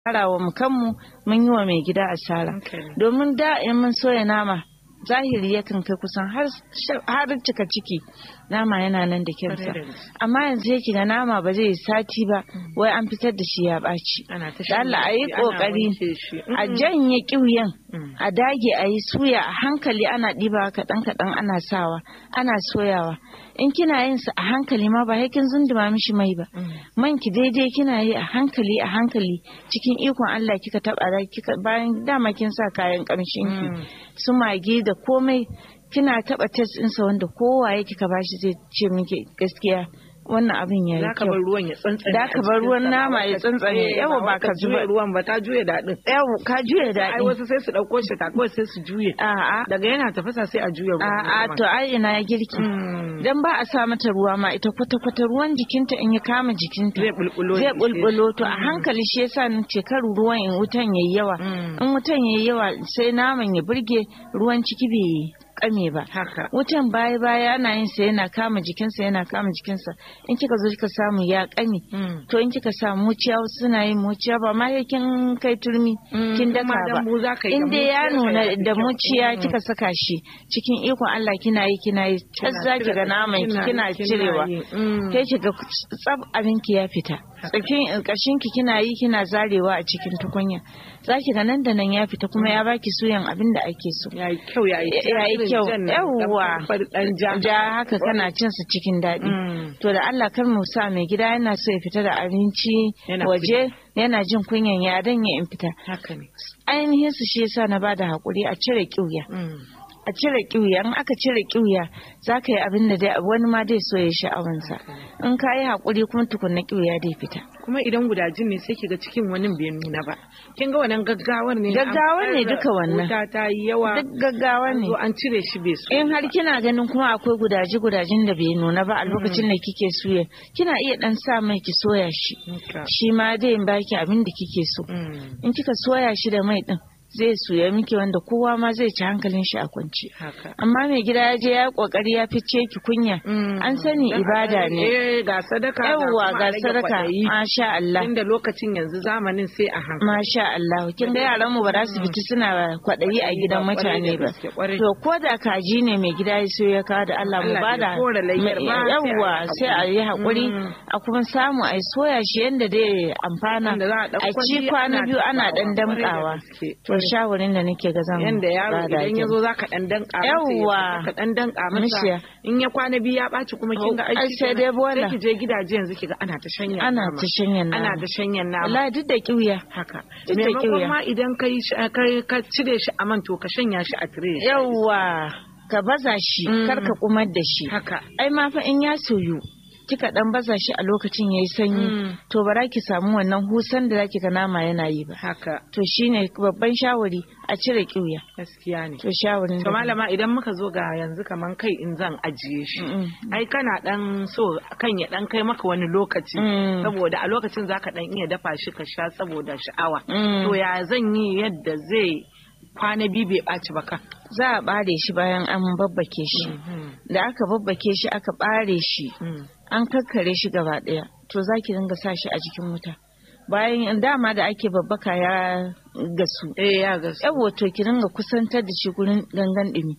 asara wa mu kanmu mun yi wa mai gida asara domin da in mun soya nama zahiri yakan kai kusan har cika ciki nama yana nan da kyansa amma yanzu yake ga nama ba zai yi sati ba wai an fitar da shi ya ɓaci da Allah a yi ƙoƙari a janye ƙiuyen a dage a yi suya a hankali ana ɗiba kaɗan kaɗan ana sawa ana soyawa in kina yin sa a hankali ma ba kin zunduma mishi mai ba man ki daidai kina yi a hankali a hankali cikin ikon Allah kika taɓa kika bayan dama kin sa kayan ƙamshin ki su mage da komai kina taba test ɗinsa wanda kowaye kika bashi zai ce miki gaskiya wannan abin ya yi kyau. bar ruwan ya tsantsane. Da ka bar ruwan nama ya tsantsane. Yawa ba ka juya ruwan ba ta juya daɗin. Yawa ka juya daɗin. Ai wasu sai su ɗauko shi kawai sai su juye. A'a. Daga yana tafasa sai a juya ruwan. A'a to ai ina ya girki. Dan ba a sa mata ruwa ma ita kwata kwata ruwan jikinta in ya kama jikinta. Zai bulbulo. Zai bulbulo to a hankali shi yasa ni ce kar ruwan in wutan yayi yawa. In wutan yayi yawa sai naman ya burge ruwan ciki bai kame ba. Haka. Wutan baya baya ana yin sa yana kama jikinsa yana kama jikinsa. In kika zo kika samu ya kame. To in kika samu muciya suna yin muciya ba ma kin kai turmi kin daka ba. In dai ya nuna da muciya kika saka shi cikin ikon Allah kina yi kina yi tas za ki ga naman ki kina cirewa. Kai ki ga tsab abin ki ya fita. Tsakin kashin ki kina yi kina zarewa a cikin tukunya. Za ki ga nan da nan ya fita kuma ya baki suyan abin da ake so. Ya yi kyau ya yi kyau yawwa ja haka kana cin su cikin daɗi to da Allah kar mu sa mai gida yana so ya fita da abinci waje yana jin kunyan ya dan ya in fita ainihin su shi yasa na bada hakuri a cire kiuya a cire kiuya in aka cire kiuya za ka yi abin da dai wani ma dai so ya sha'awansa in ka yi hakuri kuma tukunna kiuya dai fita kuma idan gudajin ne sai kiga cikin wani bai nuna ba kin ga wannan gaggawar ne gaggawar ne duka wannan wuta ta yi yawa duk gaggawa ne an cire shi bai so in har kina ganin kuma akwai gudaji gudajin da bai nuna ba a lokacin da kike suya kina iya dan sa mai ki soya shi shi ma dai in baki abin da kike so in kika soya shi da mai din zai suya miki wanda kowa ma zai ci hankalin shi a kwance amma mai gida ya je ya kokari ya fice ki kunya an sani ibada ne ga sadaka yawwa ga sadaka masha Allah inda lokacin yanzu zamanin sai a hankali masha Allah kin ga yaran mu ba za su fiti suna kwadayi a gidan mutane ba to ko da kaji ne mai gida ya so ya kawo da Allah mu bada yawwa sai a yi hakuri a kuma samu a soya shi yanda dai amfana a ci kwana biyu ana dan damkawa to shawarin da nake ga zan yanda yaro idan ya zo zaka dan danka yawa ka dan danka masa in ya kwana biyu ya baci kuma kin ga aiki sai dai bola sai ki je gidaje yanzu kiga ana ta shanya ana ta shanya nama ana ta shanya nama wallahi duk da kiwiya haka duk da kiwiya ma idan kai ka cire shi a man to ka shanya shi a tire yawa ka baza shi kar ka kumar da shi haka ai ma fa in ya soyu kika dan baza shi a lokacin yayi sanyi to ba za ki samu wannan husan da zaki ga nama yana yi ba haka to shine babban shawari a cire kiuya gaskiya ne to shawarin to malama idan muka zo ga yanzu kaman kai in zan ajiye shi ai kana dan so kan ya dan kai maka wani lokaci saboda a lokacin zaka dan iya dafa shi ka sha saboda sha'awa to ya zan yi yadda zai kwana biyu bai ɓaci ba kan. Za a ɓare shi bayan an babbake shi. Da aka babbake shi aka ɓare shi. An kakkare shi gaba ɗaya. To za ki dinga sa shi a jikin wuta. Bayan dama da ake babbaka ya gasu. Eh ya gasu. Yawo to ki dinga kusantar da shi gurin gangan ɗumi.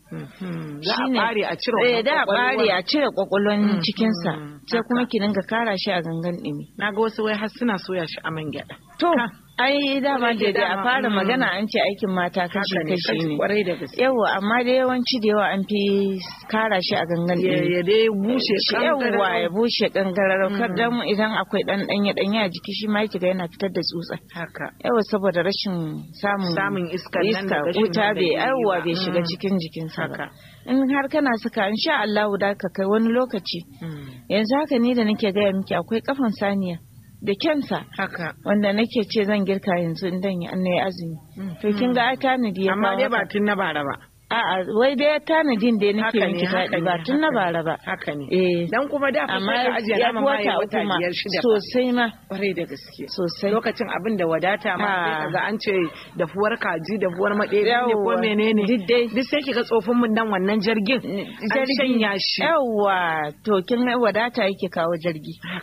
Za a ɓare a cire Eh da a ɓare a cire kwakwalwan cikinsa. Sai kuma ki dinga kara shi a gangan ɗumi. Na ga wasu wai har suna soya shi a man gyaɗa. To. ai dama da da a fara magana an ce aikin mata kashi kashi ne kwarai da gaske yawa amma da yawanci da yawa an fi kara shi a gangan ɗin ya dai bushe yawa ya bushe kangararau kar dan idan akwai dan danye danye a jiki shi ma kiga yana fitar da tsutsa haka yawa saboda rashin samun samun iska iska wuta bai yawa bai shiga cikin jikinsa ba in har kana saka insha Allah da ka kai wani lokaci yanzu haka ni da nake gaya miki akwai kafan saniya da kyansa haka wanda nake ce zan girka yanzu in dan yi azumi to kin ga ai tanadi ya amma dai ba tun na bara ba A'a wai dai tanadin da nake miki daɗi ba tun na bara ba. Haka ne. Eh. Dan kuma da fa Amma ka ajiye ya nama ma ya wata wata uku ma biyar shida. fa. sosai ma Kwarai da gaske. sosai. Lokacin abin da wadata ma sai Ah. kaga an ce dafuwar kaji dafuwar maɗeri ne ko Yawwa. menene. Duk dai. Duk sai kiga tsofin mun dan wannan jirgin. An Jirgi. shanya shi. Yawwa to kin ga wadata yake kawo jirgi. Haka ne.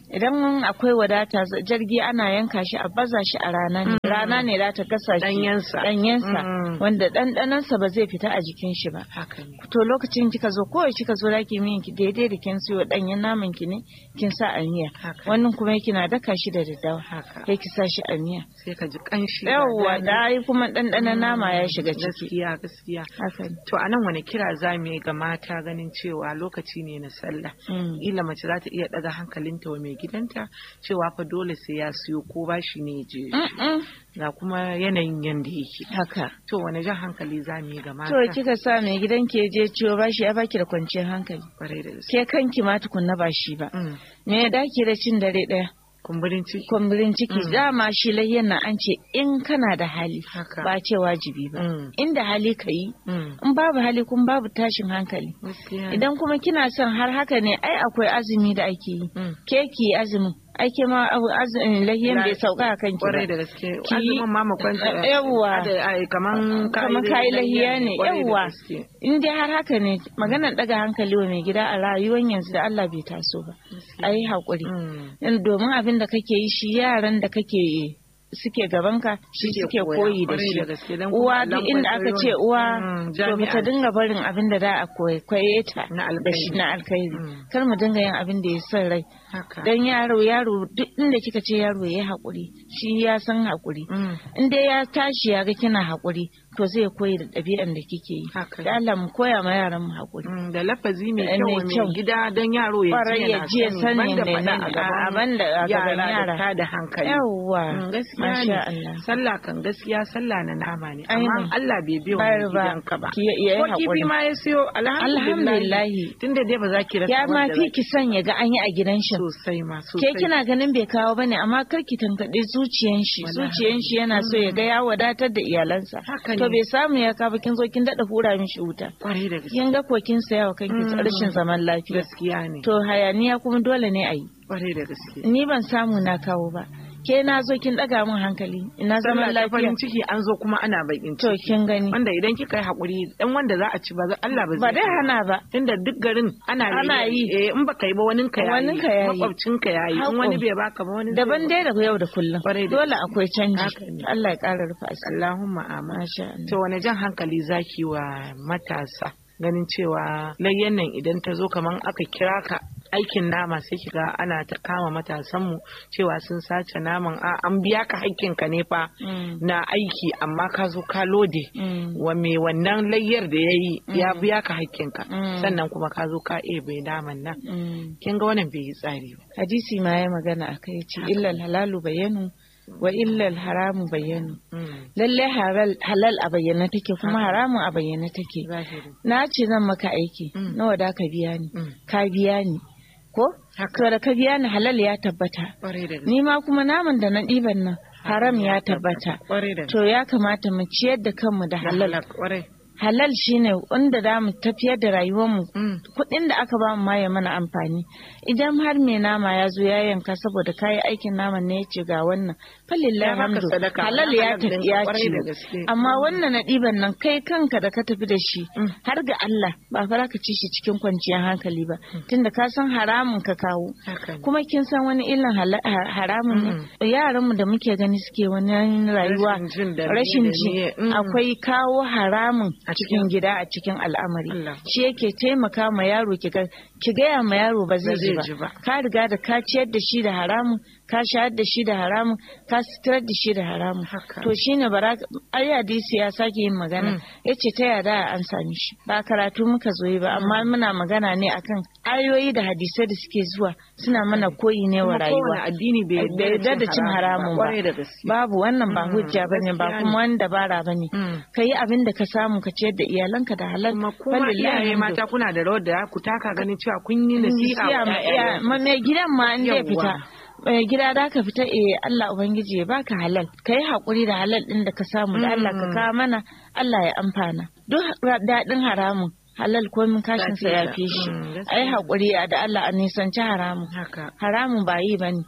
idan akwai wadata jirgi ana yanka shi a baza shi a rana ne rana ne za ta gasa shi Ɗanyensa. ɗanyensa Mm. wanda ɗanɗanansa ba zai fita a jikin shi ba haka ne to lokacin kika zo kawai kika zo zaki miyan ki daidai da kin siyo ɗanyen naman ki ne kin sa a miya Haka. wannan kuma kina daka shi da daddawa haka sai ki sa shi a miya sai ka ji kanshi ga yawwa daɗi. da ai kuma ɗanɗanon nama ya shiga ciki gaskiya gaskiya haka ne to a nan wani kira za mu yi ga mata ganin cewa lokaci ne na sallah Mm. ila mace za ta iya daga hankalinta wa mai gidanta cewa fa dole sai ya siyo ko bashi ne ya je Mm-mm. ga kuma yanayin yanda yake haka to wani jan hankali za mu yi ga mata to kika sa mai gidan ke je ciwo bashi ya baki da kwanciyar hankali kwarai da gaske ke kanki ma tukunna ba shi ba Mm. me ya dake da cin dare ɗaya kumburin ciki kumburin ciki dama shi layyan nan an ce in kana da hali Haka. ba ce wajibi ba Mm. inda hali ka yi Mm. in babu hali kun babu tashin hankali gaskiya idan kuma kina son har haka ne ai akwai azumi da ake yi Mm. ke ki azumin ake ma abu- azumin layyan La- bai sauka a kanki kwarai ba da gaske Ki- azumin ma mu kwanta Yawwa. Ada- ai, kaman kamar kayi lahiya ne kwarai da yawwa gaske. in dai har haka ne maganar daga hankali wa mai gida a rayuwar yanzu da Allah bai taso ba a yi haƙuri Mm. In domin abin da kake yi shi yaran da kake suke gabanka shi Suke suke koya, koyi da kwarai shi da gaske, don kuma uwa allon duk inda aka ce kwaikwayo uwa Mm, to ba ta jami'a. dinga barin abin da za a kwaikwaye ta Na da shi alkhairi. na alkhairi Mm. kar mu dinga yin abin da ya son rai haka dan yaro yaro duk inda kika ce yaro ya yi haƙuri shi ya san haƙuri Mm. in dai ya tashi ya ga kina haƙuri to zai koyi da ɗabi'an da kike yi Haka. da Allah mu koya ma yaran mu haƙuri Mm, da lafazi mai Eh, kyau mai wa mai kyau. gida don yaro ya Kwarai ji ya ji ya yana sani banda ne faɗa ne a a gaban banda a gaban yara da yara ta da hankali yawwa Mm, gaskiya masha ne Allah sallah kan gaskiya sallah na nama ne Ainihin. amma Allah bai biya wa Bayar ba. gidanka ba Ki- ya yi ko kifi haƙuri. ma ya siyo alhamdulillah Alhamdulillahi. tunda dai ba za ki rasa ya ma wanda fi za ki son ya ga an yi a gidan shi sosai ma ke sosai kina ganin bai kawo bane amma kar ki tankaɗe zuciyan shi Wallahi. zuciyan shi yana so ya ga ya wadatar da iyalansa Haka to ne. bai samu ya kawo ba kin zo kin daɗa hura mishi wuta kwarai da gaske kin ga ko kin saya wa kanki Mm. rashin zaman lafiya gaskiya ne to hayaniya kuma dole ne a yi kwarai da gaske ni ban samu na kawo ba ke na zo kin ɗaga min hankali ina zaman sallah ta lafiya farin ciki an zo kuma ana bakin to ciki kin gani wanda idan kika yi hakuri dan wanda za a ci ba za- Allah ba ba zai dai hana ba tunda duk garin ana Ana yi. eh in baka yi ba wani ka yayi Wanin ka yayi. makwabcin ka yayi in Hako. wani bai baka ba wani daban zai dai da yau da kullum Kwarai da dole akwai canji Haka ne. Allah ya ƙara rufa asiri Allahumma amin masha Allah to wani jan hankali zaki wa matasa ganin cewa layyan nan idan ta zo kaman aka kira ka aikin nama sai kiga ana ta kama matasanmu cewa sun sace naman a an biya ka hakkin ka ne fa Mm. na aiki amma ka zo ka lode Mm. wa mai wannan layyar da ya yi ya biya ka hakkinka Mm. sannan kuma ka zo ka ebe naman nan Mm. kin ga wannan bai yi tsari ba hadisi ma ya magana a kai ce illal halalu bayanu wa illal haramu bayanu Mm. lalle halal halal a bayyana take kuma haramun a bayyana take zahiri na ce zan maka aiki Mm. nawa da ka biya ni Mm. ka biya ni ko Haka. to da ka biya ni halal ya tabbata kwarai da gaske ni ma kuma naman da na ɗiban nan haram ya tabbata kwarai da to ya kamata mu ciyar da kanmu da halal halal kwarai halal shine wanda za mu tafiyar da rayuwarmu Mm. kuɗin da aka ba mu ma ya mana amfani idan har mai nama ya zo ya yanka saboda kayi aikin naman ne ya ce ga wannan falillah Ya baka hamdu sadaka, halal na ya halal tafi ɗinka, ya kwarai ci da gaske. amma wannan na ɗiban nan kai kanka da ka tafi da shi Mm. har ga Allah ba fa za ka ci shi cikin kwanciyar hankali ba tunda ka san haramun ka kawo haka ne kuma kin san wani illan hala- ha- haramun ne yaranmu da muke gani suke wani rayuwa Rashin jin da rashin miye da ji miye, mm. akwai kawo haramun A cikin cikin- gida a cikin al'amari Allah. shi yake taimaka ma yaro ki ga ki gaya ma yaro ba zai Ba ji zai ji ba ba. ka riga da ka ciyar da shi da haramun ka shayar da shi da haramun ka sitirar da shi da haramun Haka. to shine bara ai hadisi ya sake yin magana Mm. yace ta yada an sami shi ba karatu muka zo yi ba amma muna magana ne akan ayoyi da hadisai da suke zuwa suna mana koyi ne wa Kuma rayuwa kowane addini bai bai yarda da cin haramun ba kwarai da gaske babu wannan ba Mm, hujja bane ba gaskiya kuma wani dabara bane Mm. ka yi abin da ka samu ka ciyar da iyalanka da halal kuma kuma Falillahi iyaye alhamdu. mata kuna da rawar da ku taka ganin cewa kun yi nasiha Nasiha wa ma iya- ƴaƴayenku. ma mai gidan ma in zai Yawwa. fita mai gida da ka fita eh Allah ubangiji ya baka halal ka yi haƙuri da halal ɗin da ka samu da Allah ka Mm. kawo mana Allah ya amfana duk ra- daɗin haramun halal komin kashin sa ya fi shi Mm, gaskiya. ai haƙuri da Allah a nisanci haramun haka haramun ba yi bane Mm.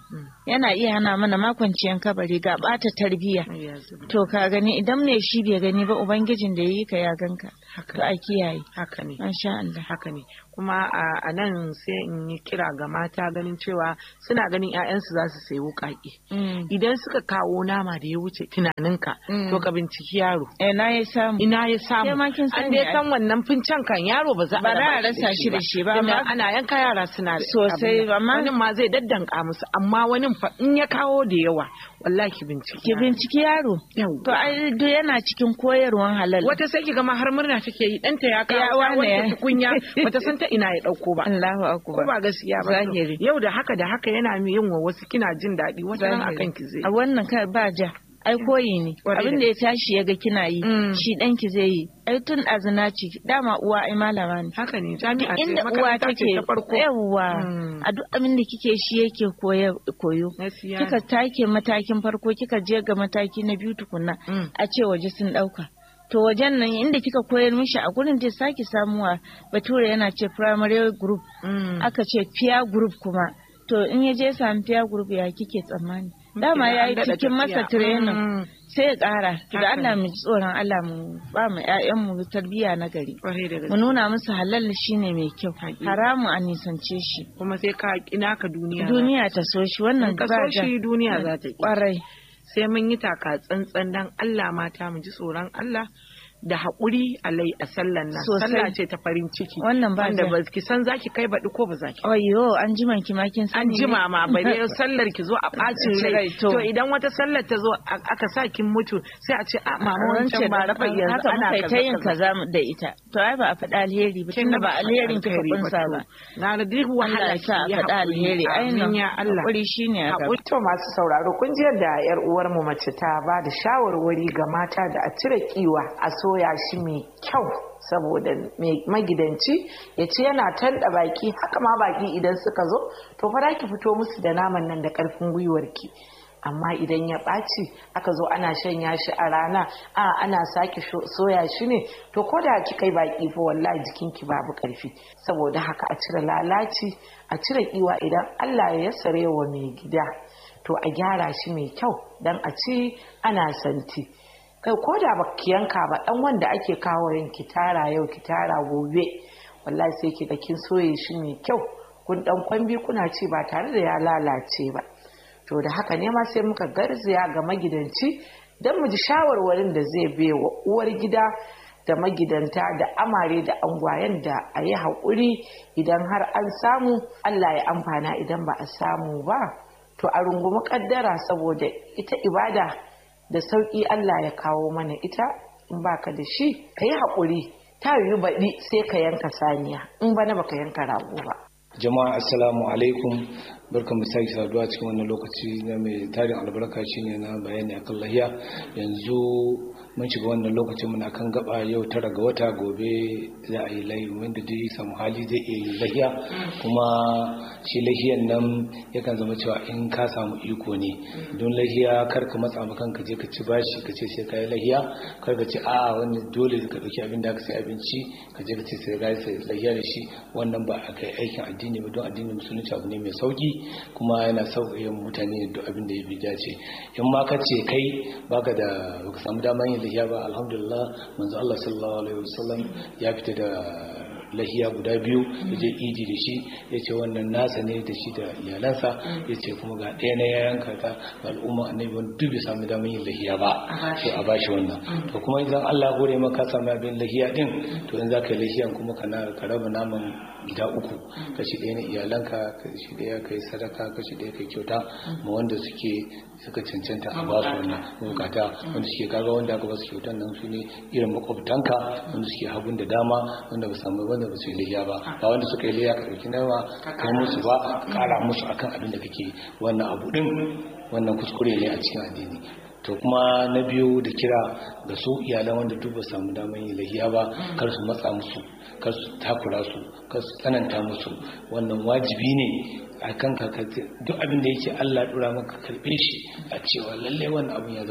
yana iya hana mana makwanciyan kabari ga bata tarbiyya to ka gani idan me shi bai gani ba ubangijin da yayi ka ya ganka to a kiyaye haka ne masha Allah haka ne kuma a nan sai in yi kira ga mata ganin cewa suna ganin 'ya'yansu za su sayi wuƙaƙe idan suka kawo nama da ya wuce tunaninka to ka binciki yaro ina ya samu ina ya samu an dai san wannan fincen kan yaro ba za a rasa shi da shi ba amma ana yanka yara suna sosai amma wani ma zai daddanka musu amma wani fa in ya kawo da yawa wallahi ki binciki ki binciki yaro to ai duk yana cikin koyarwan halal wata sai ki ga ma har murna take yi danta ya kawo wanda tukunya bata san ta ina ya dauko ba Allahu akbar ko ba gaskiya ba yau da haka da haka yana yin wa wasu kina jin daɗi wata ran akan ki zai a wannan kai ba ja ai koyi ne abin da ya tashi ya ga kina yi shi ɗanki zai yi ai tun azina ce dama uwa ai malama ne haka ne jami'a ce inda uwa take yawwa a duk abin da kike shi yake koyo kika take matakin farko kika je ga mataki na biyu tukunna a ce waje sun ɗauka to wajen nan inda kika koyar mishi a gurin da sake samuwa bature yana ce primary group aka ce peer group kuma to in ya je sami peer group ya kike tsammani dama ya yi cikin masa training sai ya kara to da Allah mu ji tsoron Allah mu ba mu ƴaƴan mu tarbiyya na gari mu nuna musu halal shine mai kyau haramu a nisance shi kuma sai ka kina ka duniya duniya ta so shi wannan ka so shi duniya za ta kwarai sai mun yi taka tsantsan dan Allah mata mu ji tsoron Allah da haƙuri alai a sallan nan sallah ce ta farin ciki wannan ba wanda ba ki san zaki kai baɗi ko ba zaki oyo an jima ki ma kin an jima ma bare sallar ki zo a bacin rai to idan wata sallar ta zo aka sa kin mutu sai a ce a mama wancan ba rafa yanzu ana kaza ta yin kaza da ita to ai ba a faɗa alheri ba tunda ba alherin ki kunsa ba na da duk wahala sa a faɗa alheri ainihin ya Allah hakuri shine a gaba to masu sauraro kun ji yadda yar uwar mu mace ta ba da shawarwari ga mata da a cire kiwa a so soya shi mai kyau saboda magidanci ya ce yana tanɗa baki haka ma baki idan suka zo to fara ki fito musu da naman nan da ƙarfin gwiwarki amma idan ya ɓaci aka zo ana shanya shi a rana a ana sake soya shi ne to ko da ki kai baki fa wallahi jikinki babu ƙarfi saboda haka a cire lalaci a cire kiwa idan Allah ya yassare wa mai gida to a gyara shi mai kyau dan a ci ana santi kai ko da ba ki yanka ba dan wanda ake kawo yin ki tara yau ki tara gobe wallahi sai ki ga kin soye shi mai kyau kun dan kwambi kuna ci ba tare da ya lalace ba to da haka ne ma sai muka garzaya ga magidanci don mu ji shawarwarin da zai wa uwar gida da magidanta da amare da angwayen da a yi haƙuri idan har an samu Allah ya amfana idan ba a samu ba to a rungumi kaddara saboda ita ibada da sauƙi Allah ya kawo mana ita in baka da shi ka yi haƙuri ta yiwu baɗi sai ka yanka saniya in bana baka yanka rago ba jama'a assalamu alaikum barkan mu sake saduwa cikin wannan lokaci na mai tarin albarka shine na bayani akan lahiya yanzu mun shiga wannan lokacin muna kan gaba yau tara ga wata gobe za a yi layi wanda dai samu hali zai iya yi lahiya kuma shi lahiyan nan yakan zama cewa in ka samu iko ne don lahiya kar ka matsa ma kanka je ka ci bashi ka ce sai ka yi lahiya kar ka ce a wani dole ka dauki abin da aka sai abinci ka je ka ce sai ka yi lahiya da shi wannan ba a kai aikin addini ba don addinin musulunci abu ne mai sauki kuma yana sauƙaƙe mutane duk abin da ya bi dace in ma ka ce kai baka da baka samu damar yin lahiya ba alhamdulillah manzo Allah sallallahu alaihi wasallam ya fita da lahiya guda biyu ya je idi da shi ya ce wannan nasa ne da shi da iyalansa ya ce kuma ga ɗaya na yayanka ta ga al'umma annabi wani duk bai samu damar yin lahiya ba to a bashi wannan to kuma idan Allah ya gore maka samu abin lahiya din to in za ka yi lahiyan kuma kana ka raba naman gida uku kashi ɗaya na iyalanka kashi ɗaya kai sadaka kashi ɗaya kai kyauta ma wanda suke suka cancanta a ba su wannan bukata wanda suke kaga wanda aka ba su kyautan nan su ne irin makwabtanka wanda suke hagun da dama wanda ba samu wanda ba su yi liya ba ba wanda suka yi liya ka ɗauki nawa ka musu ba ka ƙara musu akan abin da kake wannan abu ɗin wannan kuskure ne a cikin addini to kuma na biyu da kira ga su iyalan wanda duk ba samu damar yin lahiya ba kar su matsa musu kar su takura su kar su tsananta musu wannan wajibi ne a kan ka duk abin da yake Allah dura maka karbe shi a cewa lalle wannan abin ya zama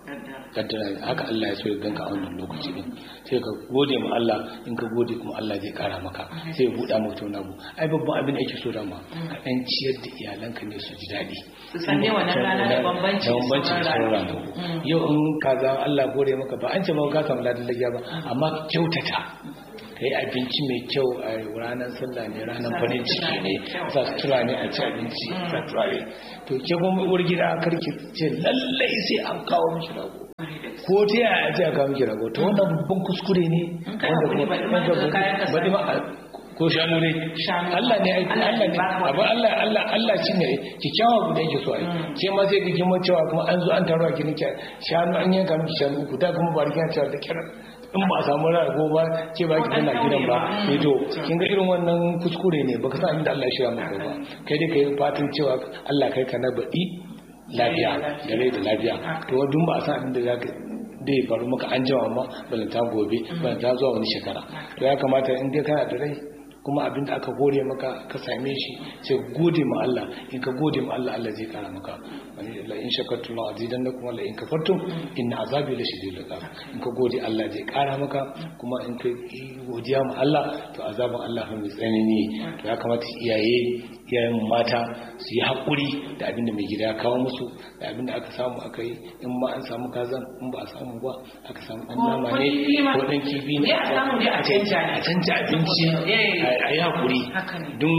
kaddara haka Allah ya so ya ganka a wannan lokaci din sai ka gode ma Allah in ka gode kuma Allah zai kara maka sai ya buɗa maka wani abu ai babban abin da ake so dama ka dan ciyar da iyalanka ne su ji daɗi su san ne wannan rana da bambanci da bambanci da sauran ranaku yau in kaza Allah gode maka ba an ce ba ka samu ladan lagiya ba amma kyautata ka yi abinci mai kyau a ranar sallah ne ranar farin ciki ne sa sutura ne a ci abinci sa turare to ke kuma uwar gida karki ce lallai sai an kawo miki rago ko ta yaya ce a kawo miki rago to wannan babban kuskure ne wanda kuma baɗi ma ko shanu ne Allah ne aiki Allah ne abu Allah Allah Allah shi ne kikkiawa guda yake so ai ke ma sai kike mu cewa kuma an zo an taro ki nake shanu an yanka miki shanu uku ta kuma bari kina cewa da kira in ba a samu rago ba ke ba ki tana gidan ba eh to kin ga irin wannan kuskure ne baka san inda Allah ya shirya maka ba kai dai kai fatan cewa Allah kai ka na baɗi lafiya da rai da lafiya to dun ba a san inda zaka dai faru maka an jama ma balanta gobe balanta zuwa wani shekara to ya kamata in dai kana da rai kuma abinda aka gode maka ka same shi sai gode ma Allah in ka gode ma Allah Allah zai kara maka wani la in shakartum la azidannakum la in kafartum inna azabi la shadidul iqab in ka gode Allah zai kara maka kuma in ka godiya ma Allah to azabin Allah fa mai tsanani to ya kamata iyaye iyayen mata su yi haƙuri da abinda mai gida ya kawo musu da abinda aka samu aka yi in ma an samu kazan in ba a samu ba aka samu ɗan nama ne ko ɗan kifi ne a canja abinci a yi haƙuri don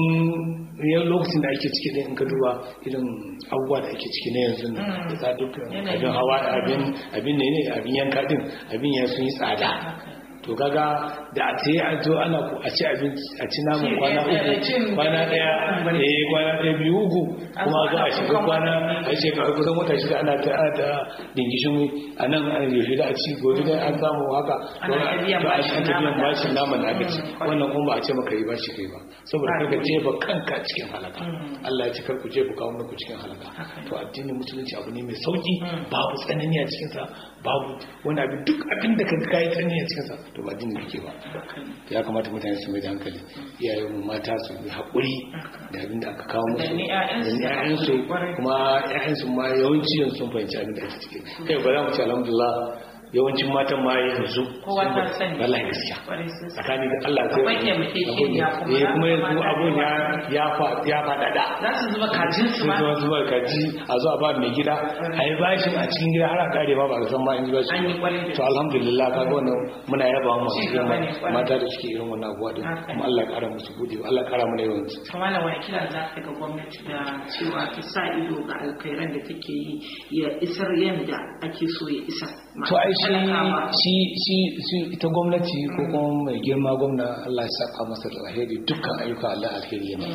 yan lokacin da ake ciki in ka duba irin abubuwa da ake ciki na yanzu da tsadukkan abin hawa abin ne ne abin yanka din abin ya sun yi tsada to kaga da a ce a zo ana ku a ci abinci a ci namun kwana uku kwana daya eh kwana daya biyu uku kuma zo a shiga kwana a shekara kusan wata shida ana ta ta dingishin a nan an yi da a ci gobe da an samu haka to an ta biyan bashin naman da aka ci wannan kuma ba a ce maka yi bashi kai ba saboda kaga jefa kanka cikin halaka Allah ya ci kar ku jefa kawo ku cikin halaka to addinin musulunci abu ne mai sauki babu tsanani a cikinsa babu wani abin duk abin da ka kai tsanani a cikinsa to ba dinin kake ba ya kamata mutane su mai da hankali iyayen mu mata su yi haƙuri da abin da aka kawo musu da ƴaƴansu kuma ƴaƴansu ma yawanci yanzu sun fahimci abin da ake ciki kai ba za mu ce alhamdulillah yawancin matan ma yanzu wallahi gaskiya tsakani da Allah sai eh kuma yanzu abun ya ya fa ya fadada za su zuba kajin su ma su zuba kaji a zo a ba mai gida a yi bashin a cikin gida har a kare ma ba ka san ma in ji bashi to alhamdulillah kaga wannan muna yaba mu mata da suke irin wannan abuwa din kuma Allah ya kara musu bude Allah ya kara mana yawan su kamar da wani kira za ka ga gwamnati da cewa ta sa ido ga alkhairan da take yi ya isar yanda ake so ya isar to ai shi shi shi ita gwamnati ko kuma mai girma gwamna Allah ya saka masa da alheri dukkan ayyuka Allah alheri ne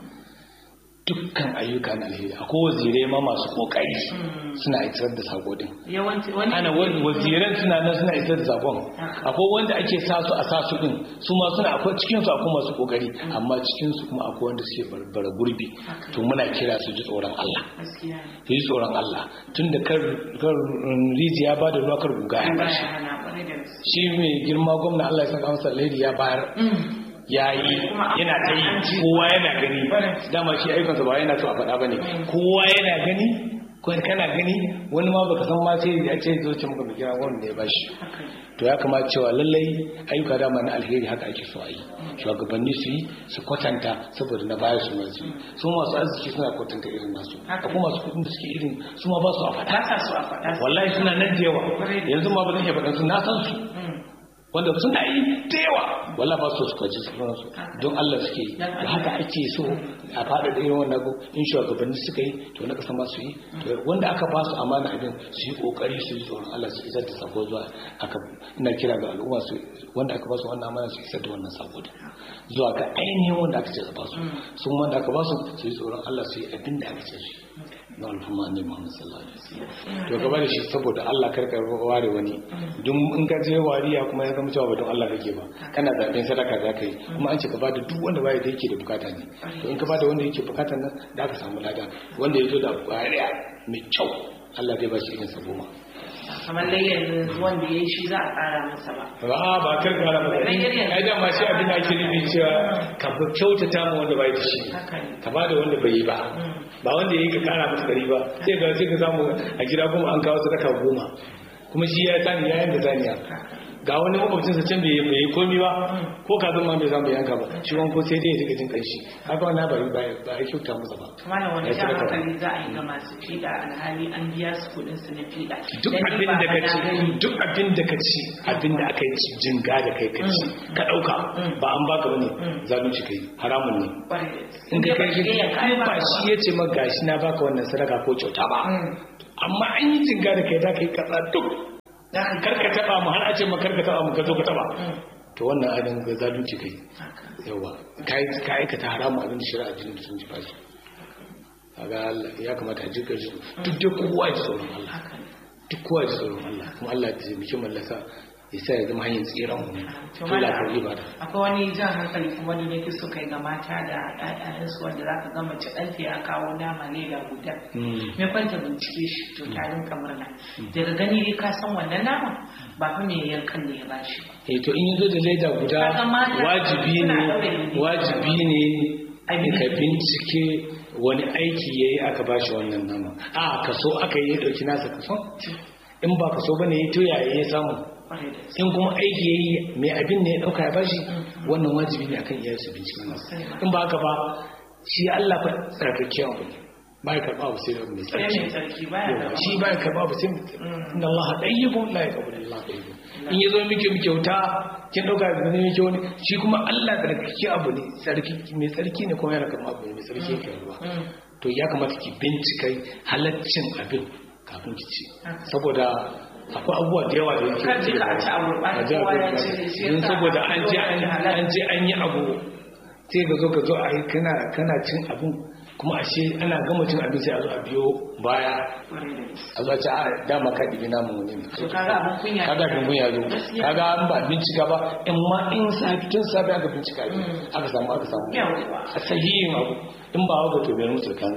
dukkan ayyuka na alheri akwai wazirai ma masu kokari suna isar da sako din ana waziran suna nan suna isar da sakon akwai wanda ake sa su a sa su din su ma suna akwai cikin su akwai masu kokari amma cikin su kuma akwai wanda suke bara gurbi to muna kira su ji tsoron Allah su ji tsoron Allah tunda kar kar rijiya ba da ruwa kar guga ya bashi shi mai girma gwamna Allah ya saka masa alheri ya bayar ya yi yana ta yi kowa yana gani dama shi aikansa ba yana so a faɗa ba ne kowa yana gani kana gani wani ma baka san ma sai ya ce zo ce maka bikin wani da ya bashi to ya kamata cewa lallai ayyuka dama na alheri haka ake so a yi shugabanni su yi su kwatanta saboda na baya su masu su masu arziki suna kwatanta irin nasu akwai masu kudin da suke irin su ma ba su a faɗa wallahi suna nan da yawa yanzu ma ba zan iya faɗa su na san su wanda suna yi da yawa wala ba su suka ji sauransu don Allah suke yi da haka ake so a fada da irin wannan in shugabanni suka yi to na kasa masu yi wanda aka ba su amana abin su yi kokari su yi tsoron Allah su isar da sako zuwa aka ina kira ga al'umma su wanda aka ba su wannan amana su isar da wannan sako zuwa ga ainihin wanda aka ce su ba su sun wanda aka ba su su yi tsoron Allah su yi abin da aka ce su na alfuma ne Muhammad sallallahu alaihi wasallam to gaba da shi saboda Allah karka ware wani duk in ka je wariya kuma ya zama cewa ba don Allah kake ba kana zaben sadaka za ka yi kuma an ce ka bada duk wanda baya da yake da bukata ne to in ka bada wanda yake bukatan nan da ka samu lada wanda ya zo da wariya mai kyau Allah zai ba shi irin sa goma kamar layyar wanda ya yi shi za a ƙara masa ba ba ba kar ƙara masa ai da ma shi abin da ake nufi cewa ka fi kyautata ma wanda bai da shi ka ba da wanda bai yi ba ba wanda ya yi ka ƙara masa ɗari ba sai ga sai ka samu a gida kuma an kawo sadaka goma kuma shi ya sani ya yanka saniya ga wani makwabcinsa can bai yi komi ba ko ka zama bai zama yanka ba shi wani ko sai dai ya rika jin kanshi haka wannan ba ba ya kyauta masa ba mana wani jan hankali za a yi ga masu fiɗa alhali an biya su kuɗin su na fiɗa duk abin da ka ci duk abin da ka ci abin da aka yi jinga da kai ka ci ka ɗauka ba an baka bane zalunci kai haramun ne in ka kai ba shi ya ce ma gashi na baka wannan sadaka ko kyauta ba amma an yi jinga da kai za ka yi kaza duk karka taba mu har a ce ma karka taba mu ka zo ka taba to wannan abin ga zalunci kai yawa kai ka aikata haramu abin da shari'a jinin sun ji fashi kaga ya kamata a jika shi duk da kowa ji tsoron Allah duk kowa ji tsoron Allah kuma Allah ya taimaki mallaka ya sa ya zama hanyar tsiran mu to la ka ibada akwai wani jan hankali kuma wani ne su kai ga mata da ƴaƴansu wanda za ka ga mace ɗanta ya kawo nama ne da guda me kwanta bincike shi to tarin kamar na daga gani dai ka san wannan nama ba fa me yankan ne ya bashi ba eh to in yazo da leda guda wajibi ne wajibi ne ka bincike wani aiki yayi aka bashi wannan nama a kaso aka yi ya dauki nasa kaso in ba kaso bane ya to yaya ya samu in kuma aiki yayi mai abin ne ya dauka ya bashi wannan wajibi ne akan iyayensu binciken nasa in ba haka ba shi Allah fa tsarkakewa abu ne ba ya karba abu sai mai tsarki shi ba ya karba abu sai inna Allah tayyibun la yaqbalu illa tayyibun in yazo miki miki kyauta kin dauka da ne miki wani shi kuma Allah tsarkake abu ne tsarki mai tsarki ne kuma yana karba abu ne mai tsarki yake ruwa to ya kamata ki bincika halaccin abin kafin ki ci saboda akwai abubuwa da yawa da yake a don saboda an je an je an yi abu sai ka zo ka zo a yi kana cin abin kuma ashe ana gama cin abin sai a zo a biyo baya a zo a ce a dama ka ɗibi namun wani ne kaga abin kunya zo kaga an ba bincika ba in ma in safi tun safi aka bincika ne aka samu aka samu a sahihin abu in ba haka to bai mutu kan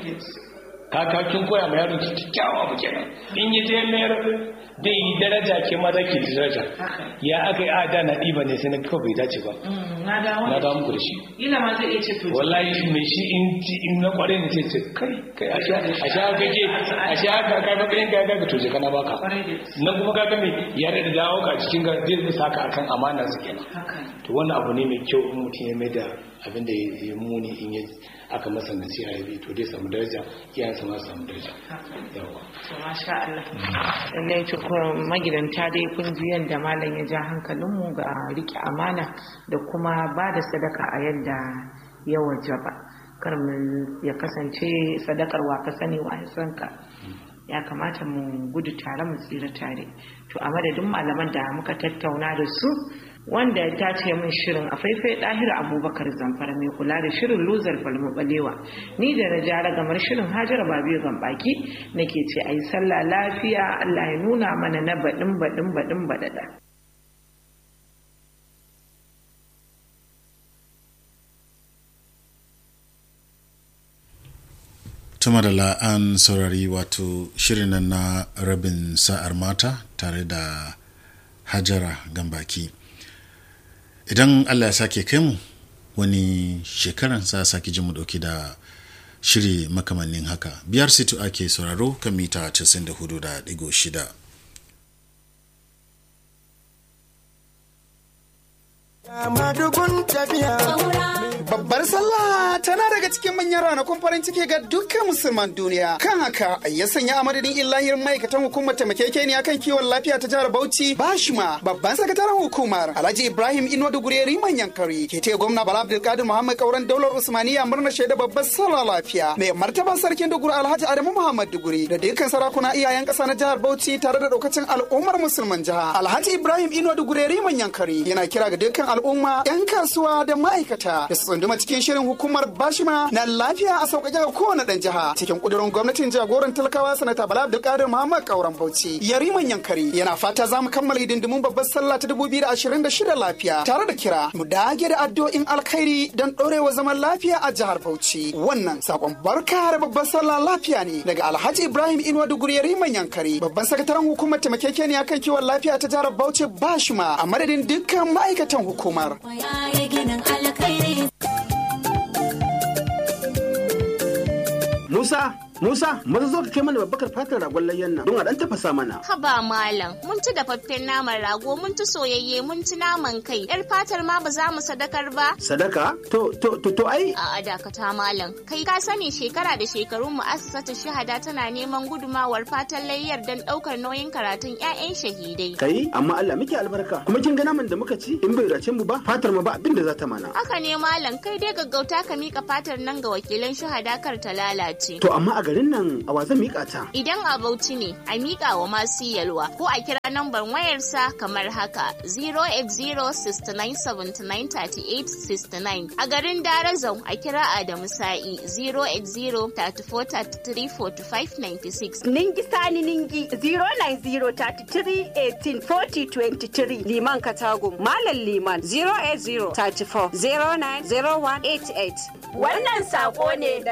kakakin koya ma yaron ki kyakkyawa abu kenan in yi je mayar bai yi daraja ke ma zaki ji daraja ya aka yi ada na ɗiba ne sai na kawai bai dace ba na dawo muku da shi ila ma zai iya ce to wallahi mai shi in ci in na kware ne sai ce kai kai a sha a sha ka ke a sha ka ka ga bayan ka ga to je kana baka nan kuma ka ga me ya da dawo ka cikin ga zai saka akan amana su kenan to wannan abu ne mai kyau in mutum ya mai da abin da ya muni in ya aka masa nasiha ya bi to dai samu daraja iyayensa ma samu daraja yawa to masha Allah lallai to magidanta dai kun ji yanda malam ya ja hankalinmu ga rike amana da kuma ba da sadaka a yadda ya wajaba kar mu ya kasance sadakar wa ka sani wa san ka ya kamata mu gudu tare mu tsira tare to a madadin malaman da muka tattauna da su wanda ya tace min shirin a faifai ɗahir abubakar zamfara mai kula da shirin luzar falmu balewa ni da na jara gamar shirin hajara babiyo gambaki nake ce a yi sallah lafiya allah ya nuna mana na baɗin baɗin baɗin baɗaɗa tuma da la'an saurari wato shirin na rabin sa'ar mata tare da hajara gambaki idan allah ya sake kai mu wani shekaran sa sake ji mu dauki da shiri makamannin haka biyar situ ake sauraro kan mita 94.6 Babbar sallah tana daga cikin manyan ranakun farin ciki ga dukkan musulman duniya. Kan haka ya sanya a madadin illahir ma'aikatan hukumar taimakekeniya kan kiwon lafiya ta jihar Bauchi Bashima babban sakataren hukumar Alhaji Ibrahim Inuwa Dugureri manyan kari ke taya gwamna Bala Abdulkadir Muhammad Kauran daular Usmaniya murnar shaida babbar sallah lafiya. Mai martaba sarkin Duguri Alhaji Adamu Muhammad Duguri da dukkan sarakuna iyayen ƙasa na jihar Bauchi tare da daukacin al'ummar musulman jiha. Alhaji Ibrahim Inuwa Dugureri manyan kari yana kira ga dukkan al'umma 'yan kasuwa da ma'aikata da su tsunduma cikin shirin hukumar bashima na lafiya a sauƙaƙe ga kowane ɗan jiha cikin ƙudurin gwamnatin jagoran talakawa sanata bala abdulkadir muhammad kauran bauchi yariman yankari yana fata za mu kammala hidindimun babbar sallah ta dubu biyu da ashirin da shida lafiya tare da kira mu dage da addu'o'in alkhairi don ɗorewa zaman lafiya a jihar bauchi wannan sakon barka da babbar sallah lafiya ne daga alhaji ibrahim inuwa duguri yariman yankari babban sakataren hukumar taimakekeniya kan kiwon lafiya ta jihar bauchi bashima a madadin dukkan ma'aikatan hukumar. Musa, Musa, maza zo ka kai mana babbakar fatar ragon layyan nan don a dan tafasa mana. Haba malam, mun ci dafaffen naman rago, mun ci soyayye, mun ci naman kai. Yar fatar ma ba za mu sadakar ba. Sadaka? To, to, to, to ai. A dakata malam. Kai ka sani shekara da shekarun mu'assasatu shahada tana neman gudumawar fatan layyar don ɗaukar nauyin karatun 'ya'yan shahidai. Kai, amma Allah muke albarka. Kuma kin ga naman da muka ci in bai race mu ba, fatar mu ba abin da za ta mana. Haka ne malam, kai dai gaggauta ka mika fatar nan ga wakilan shahada kar ta lalace. To amma a garin nan a wa zan mika ta? Idan a Bauchi ne, a mika wa masu yalwa ko a kira nambar wayarsa kamar haka 08069793869. A garin Darazau a kira Adamu Sa'i 08034334596. Ningi Sani Ningi 09033184023 Liman Katagum Malam Liman 08034090188. Wannan sako ne da